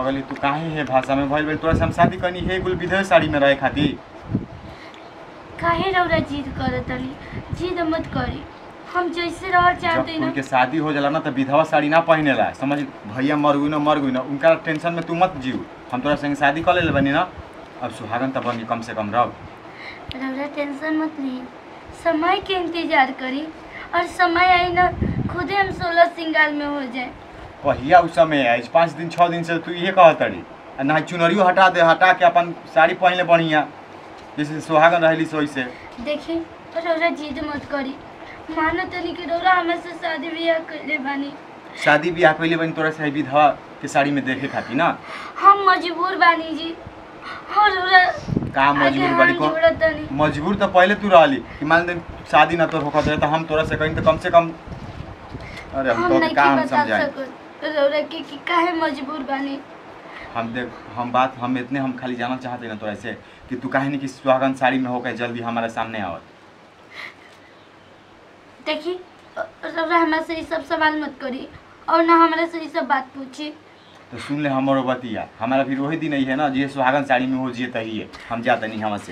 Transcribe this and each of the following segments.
पगली तू काहे हे भाषा में भइल बेल तोरा से हम शादी करनी हे कुल विधवा साड़ी में रहे खातिर काहे रौरा जिद करत तनी जिद मत करी हम जैसे रह जब चाहते ना उनके शादी हो जाला ना तो विधवा साड़ी ना पहनेला समझ भैया मर गई ना मर गई ना उनका टेंशन में तू मत जीव हम तोरा संगे शादी कर ले बनी ना अब सुहागन तो बनी कम से कम रह रौरा टेंशन मत ली समय के इंतजार करी और समय आई ना खुदे हम सोलह सिंगार में हो जाए कहिया उस समय है पाँच दिन छः दिन से तू इहे कहत तड़ी आ ना चुनरियो हटा दे हटा के अपन साड़ी पहन ले बढ़िया जैसे सुहागन रहली सो वैसे देखी रौरा जिद मत करी मानो तनी कि रौरा हमें से शादी ब्याह कैले बानी शादी ब्याह कैले बनी तोरा से विधवा के साड़ी में देखे खातिर ना हम मजबूर बानी जी और रौरा का मजबूर बड़ी को जोड़त तनी मजबूर तो पहले तू रहली कि मान दे शादी ना तो होखत रहे तो हम तोरा से कहीं तो कम से कम अरे हम हम तो नहीं का हम बता समझाए सकत रौरा के कि काहे मजबूर बानी हम देख हम बात हम इतने हम खाली जानना चाहते ना तोरा से कि तू काहे नहीं कि सुहागन साड़ी में होकर जल्दी हमारे सामने आवत देखी रौरा हमरा से ई सब सवाल मत करी और ना हमरा से ई सब बात पूछी तो सुन ले हमारो बतिया हमारा फिर वही दिन ही है ना जे सुहागन साड़ी में हो जिए तही है हम जाते नहीं हमसे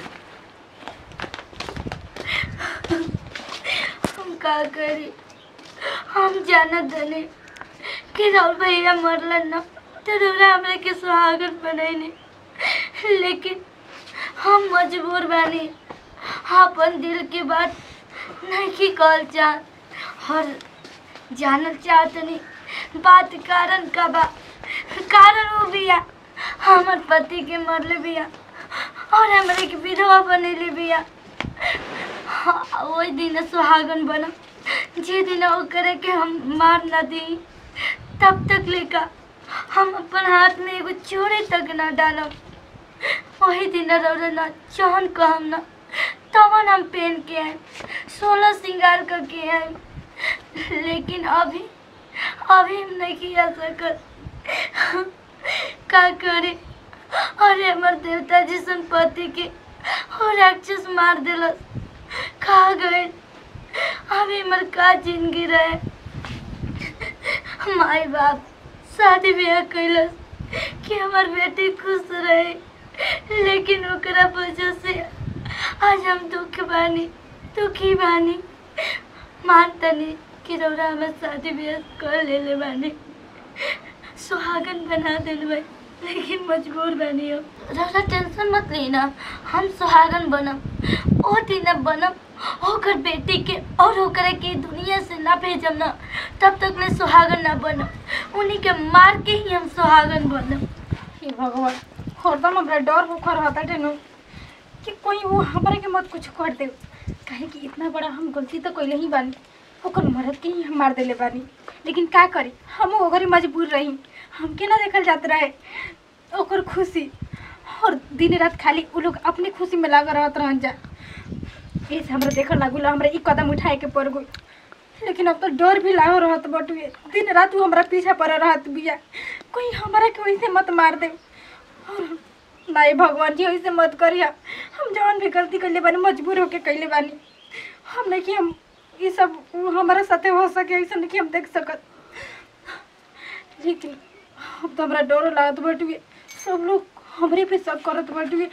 हम का करी हम जानत दने कि राहुल भैया मरलन ना तो रौरा हमरा के सुहागन बनैने लेकिन हम मजबूर बानी अपन दिल के बात नहीं कहल चाहत और जानल चाहतनी बात कारण का बा कारण वो बिया हमर पति के मरले बिया और हमरे के विधवा बनेले बिया हाँ, ओई दिन सुहागन बनम जे दिन ओकरे के हम मार न दी तब तक लेका हम अपन हाथ में एगो चूड़ी तक न डालब वही दिन रौरा न चौन कहम न तवन हम पहन के आए सोलह श्रृंगार करके आए लेकिन अभी अभी हम नहीं किया सकत का करे अरे हमर देवता जी पति के हो राक्षस मार दिलस खा गए अभी हमर का जिंदगी रहे माई बाप शादी ब्याह कैलस कि हमार बेटी खुश रहे लेकिन ओकरा वजह से आज हम दुख बानी दुखी बानी मानतनी कि रौरा हमें शादी ब्याह कर ले बानी सुहागन बना दिल भाई लेकिन मजबूर बनी हो रौरा टेंशन मत लेना हम सुहागन बनम ओ दिन बनम होकर बेटी के और होकर के दुनिया से ना भेजम ना तब तक ले सुहागन ना बनम उन्हीं के मार के ही हम सुहागन बनम हे भगवान हरदम हमरा डर होकर रहता टेनु कि कोई वो हमरा के मत कुछ कर दे काहे कि इतना बड़ा हम गलती तो कैले ही बानी ओकर मरद के ही हम मार देले बानी लेकिन का करी हम ओकरे मजबूर रही हमके ना देखल जात रहे ओकर खुशी और दिन रात खाली उ लोग अपने खुशी में लागल रहत रहन जा ऐसे हमरा देखल लागल हमरा ई कदम उठाए के पड़ गई लेकिन अब तो डर भी लागो रहत बटुए दिन रात वो हमरा पीछा पड़ रहत बिया कोई हमरा के वैसे मत मार दे और नहीं भगवान जी वैसे मत करिया हम जवन भी गलती कैले बानी मजबूर होके कैले बानी हम नहीं कि हम ये सब हमारे साथे हो सके ऐसा नहीं कि हम देख सकत लेकिन अब तो हमरा डर लागत बटुए सब लोग हमरे पे सब करत बटुए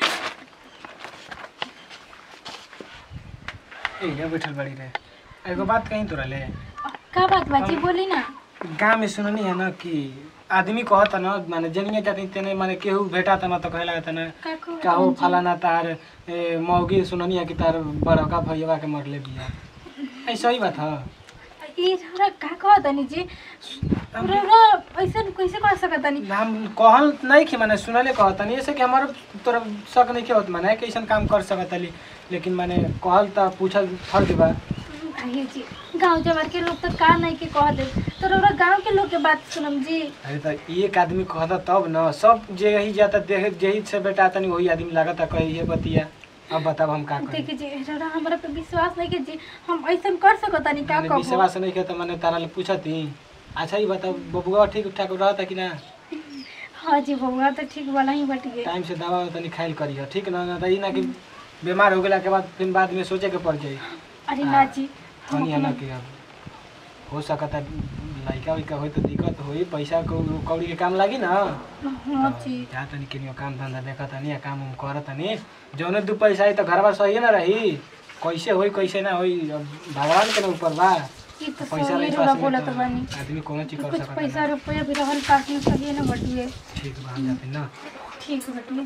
एहिया बैठल बड़ी रहे एगो बात कहीं तोरा ले का बात बाजी बोली ना गाँव में सुननी है ना कि आदमी कहता ना माने जनिए जाती तेने माने केहू भेटाता ना तो कहे लगता ना का को का हो फलाना तार ए, मौगी सुननी है कि तार बड़का भैया के मरले बिया ऐसा ही बात है ये हमरा का कहत तनी जी रौरा ऐसा कैसे कह सकत तनी हम कहल नहीं कि माने सुनले कहता नहीं ऐसे कि हमार तोरा शक नहीं के होत माने कि ऐसन काम कर सकत हली लेकिन माने कहल त पूछल फर्ज बा आइए जी गांव जवार के लोग तो का नहीं के कह दे तो रौरा गांव के लोग के बात सुनम जी अरे त एक आदमी कहता तब न सब जे यही जाता देख जेही से बेटा तनी वही आदमी लागता कही ये बतिया अब बताब हम का करी देखिए जी रौरा हमरा पे विश्वास नहीं के जी हम ऐसा कर सकत तनी का माने कहबो विश्वास नहीं के त माने तारा ले पूछती अच्छा ही बताओ बबुआ ठीक ठाक रहता कि ना हाँ जी बउआ तो ठीक वाला ही बटिए टाइम से दवा तनी खाइल करियो ठीक ना ना त ई ना कि बीमार हो गेला के बाद फिर बाद में सोचे के पड़ जाई अरे ना जी हम कनी ना अपना- कि अब हो सकता लड़का उइका होई तो दिक्कत होई पैसा कौ- कौड़ी के काम लागी ना हाँ जी जा तनी केनियो काम धंधा देखा तनी काम उम कर तनी जौने दू पैसा आई तो घरवा सही ना रही कैसे होई कैसे ना होई अब भगवान के ना ऊपर बा ये तो पैसा सही रही रहा पास में बोला तो तो बानी आदमी कोनो चीज कर कुछ सकता पैसा रुपया भी रहल पास में सही ना बटुए ठीक बा हम जाते ना ठीक बटुए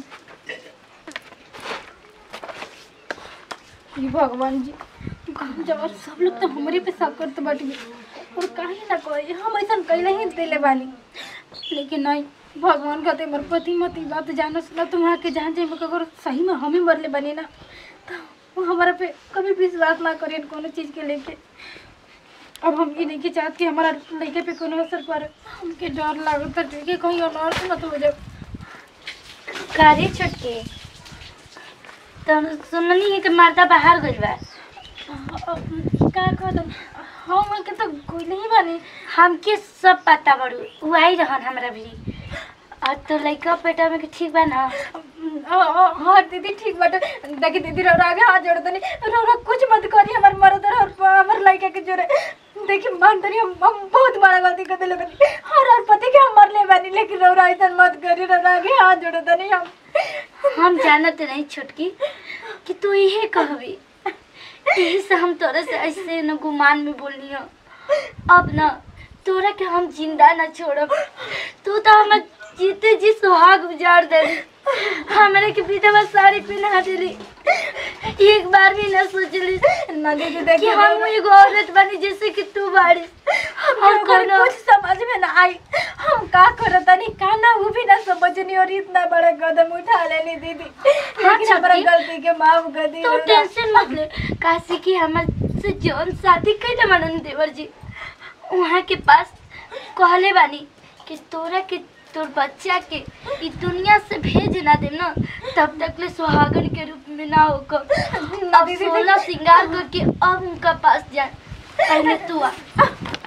ये भगवान जी गाँव जब सब लोग तो हमारे पे शक करते बटुए और काहे ना कहे हम ऐसा कैले ही दिले बानी लेकिन नहीं भगवान कहते हमारे पति मत ई बात जानो सुना तुम वहाँ के जान जाए अगर सही में हम ही मरले बने ना तो वो हमारा पे कभी विश्वास ना करें कोनो चीज़ के लेके अब हम ये नहीं के चाहत कि हमारा लड़के पे कोनो असर पड़े हमके डर लागत है कि कहीं अनर्थ मत हो जाए कारी छुटके तो सुननी है कि मर्दा बाहर गइल बा का कहत हम के तो कोई नहीं बानी हमके सब पता बड़ू उ आई रहन हमरा भी और तो लइका पेटा में के ठीक बा ना अ- अ- हाँ दीदी ठीक बाटे देखी दीदी रो आगे हाथ जोड़ दनी रो रो कुछ मत करी हमार मरद और हमार लड़का के जोरे देखी मान तनी हम हम बहुत बड़ा गलती कर दिले बनी और और पति के हम मरले बानी लेकिन रो रो ऐसा मत करी रो आगे हाथ जोड़ दनी हम हम जानत नहीं छोटकी कि तू इहे कहबी यही से हम तोरे से ऐसे न गुमान में बोलनी हो अब न तोरा के हम जिंदा न छोड़ब तू तो हम जीते जी सुहाग उजाड़ देली हमरा के विधवा साड़ी पहना देली एक बार भी न सोचली ना दीदी कि देखी हम एगो औरत बनी जैसे कि तू बाड़ी और और कोनो कुछ समझ में ना आई हम का करत नहीं का ना वो भी ना समझनी और इतना बड़ा कदम उठा लेनी दीदी हाँ, लेकिन हमारा छुट्टी। गलती के माफ कर दी तू टेंशन मत ले काशी की हमर से जौन शादी कैले मनन देवर जी वहाँ के पास कहले बानी कि तोरा के तोर बच्चा के ई दुनिया से भेज ना दे ना तब तक ले सुहागन के रूप में ना होकर अब दीदी, सोलह श्रृंगार करके अब उनका पास जाए पहले तू आ